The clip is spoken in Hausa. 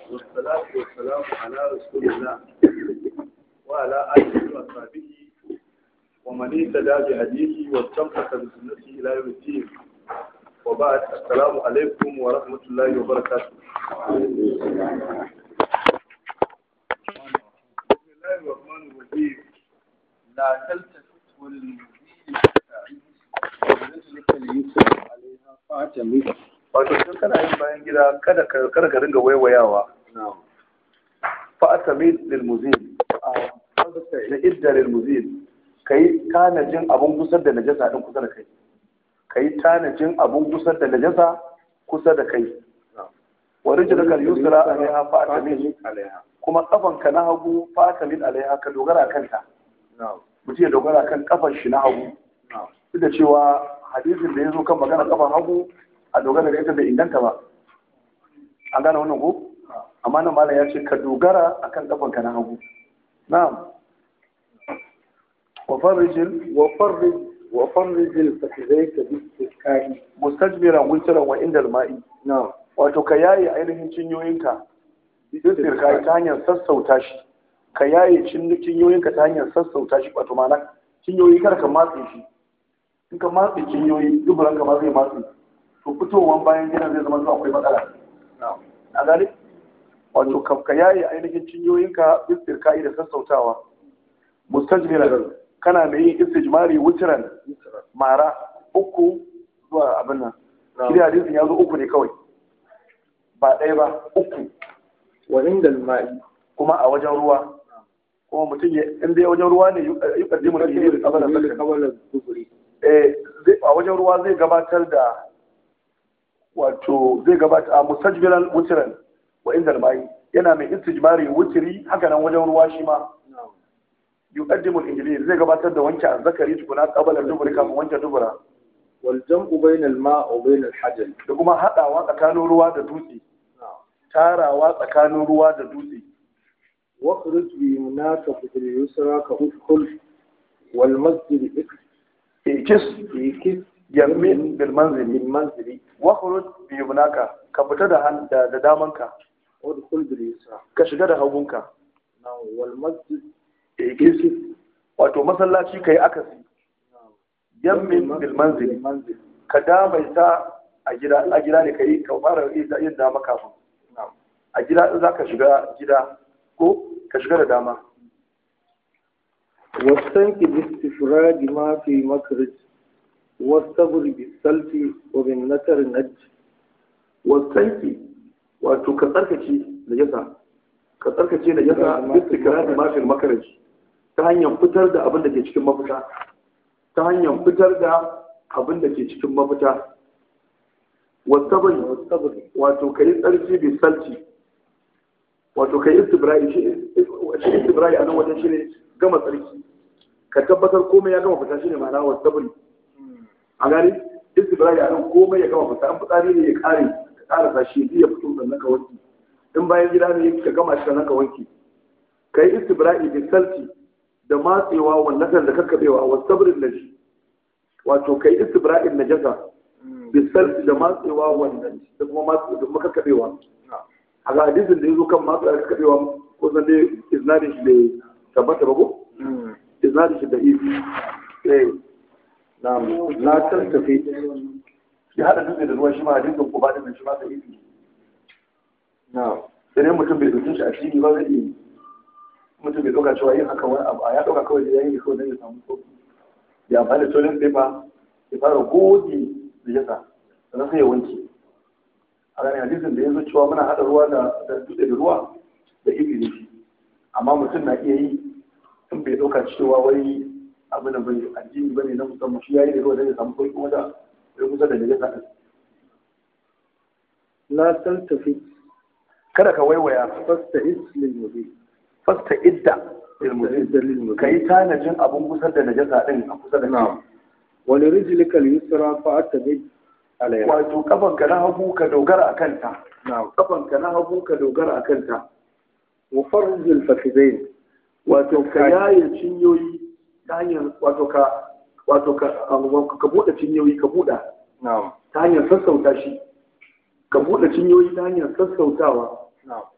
والصلاة والسلام على رسول الله وعلى آله وصحبه ومن اهتدى بهديه واستمسك بسنته إلى يوم الدين وبعد السلام عليكم ورحمة الله وبركاته بسم الله الرحمن الرحيم لا تلتفت والمزيد ورجلك اليسر عليها فاعتمد wato tun kana yin bayan gida kada ka kada ka ringa waiwayawa نعم fa'atamid lil muzil na idda lil muzil kai tanajin abun gusar da najasa din kusa da kai kai tanajin abun gusar da najasa kusa da kai wa rijlaka al yusra alaiha fa'atamid عليها kuma kafanka na hagu fa'atamid alaiha ka dogara kanta نعم mutum ya dogara kan kafan shi na hagu نعم duk da cewa hadisin da ya zo kan magana kafan hagu a dogara da ita bai inganta ba an gane wannan ko amma nan malam ya ce ka dogara akan kafanka na hagu na'am wa farrijil وفرج وفرج الفخذيك باستسقاء mustajmiran witran wa indal ma'i نعم wato ka yaye ainihin cinyoyinka istirka ta hanyar sassauta shi ka yaye cin- cinyoyinka ta hanyar sassauta shi wato ma'ana cinyoyi kar ka matse shi in ka matse cinyoyi duburan ka ma zai matse to fitowan bayan gidan zai zama to akwai matsala نعم a gane wato ka ka yaye ainihin cinyoyinka istirka da sassautawa mustajmiran kana mai yin istijmari wutran يسرا mara uku zuwa abin nan نعم shi hadisin ya zo uku ne kawai ba ɗaya ba uku وعند الماء kuma a wajen ruwa kuma mutum ya in dai wajen ruwa ne yi kaddimu da yi da kabalar sakari قبل الظهر eh zai- a wajen ruwa zai gabatar da wato zai gabatar a mustajbilan wutiran wa inda mai yana mai istijmari wutiri haka nan wajen ruwa shi ma نعم yuqaddimu al-injili zai gabatar da wanke azzakari tukuna qabala duburi kafin wanke dubura والجمع بين الماء وبين الحجر da kuma hadawa tsakanin ruwa da dutse نعم tarawa tsakanin ruwa da dutse واخرج بيمناك في اليسرى كأدخل والمسجد ikis يكس yamin bil manzili بالمنزل wakhruj bi yumnaka ka fita da han da, da damanka وادخل باليسرى ka shiga da hagunka نعم والمسجد ikis wato masallaci kai akasi نعم yamin bil manzili بالمنزل ka damaita a gida a gida ne kai ka fara yin yin dama kafin نعم a gida in zaka shiga gida ko ka shiga da dama واستنك باستفراج ما في مخرج والصبر بالسلف وبالنكر نج wasanki wato ka tsarkace najasa ka tsarkace najasa istikrari ma fil makaraj ta hanyar fitar da abin da ke cikin mafita ta hanyar fitar da abin da ke cikin mafita wasabri والصبر wato kai tsarki bi salti wato kai istibrai shi shi istibrai a nan wajen shi ne gama tsarki ka tabbatar komai ya gama fita shi ne ma'ana wasabri a gani istibrai a nan komai ya gama fita an fitsari ne ya kare ka kara shi ya fito sannan ka wanke in bayan gida ne ka gama shi sannan ka wanke ka yi istibrai bi salti da matsewa wannan da kakkabewa wa sabrin da shi wato ka yi istibrai najasa bi salti da matsewa wannan da kuma matse da kuma kakkabewa a ga hadisin da ya zo kan matsewa da kakkabewa ko san dai iznadin shi bai tabbata ba ko iznadin shi da ifi eh نعم لا تلتفت ya hada dutse da ruwa shi ma hadisin ko ba da shi ma da ifi نعم sai dai mutum bai dauke shi a cikin ba zai iya yi. mutum bai dauka cewa yin haka wani abu a ya dauka kawai da yayin kawai dan ya samu sauki ya amfani da toilet paper ya fara goge da yasa sannan sai ya wanke a ganin hadisin da ya zo cewa muna hada ruwa da da dutse da ruwa da ifi ne shi amma mutum na iya yi in bai dauka cewa wai abu da bai addini bane na musamman shi yayi da ruwa dan ya samu sauki kuma da ya kusa da najasa din لا تلتفت kada ka waiwaya فاستعد للمبيت fasta idda ilmuzi فاستعد للمبيت ka yi tanajin abun kusa da najasa din a kusa da kai نعم ولرجلك اليسرى فاعتمد عليها wato kafanka na hagu ka dogara a kanta نعم kafanka na hagu ka dogara a kanta وفرج الفخذين wato ka yaye cinyoyi ta hanyar wato ka wato ka ka buɗe cinyoyi ka buɗa نعم ta hanyar sassauta shi ka buɗe cinyoyi ta hanyar sassautawa نعم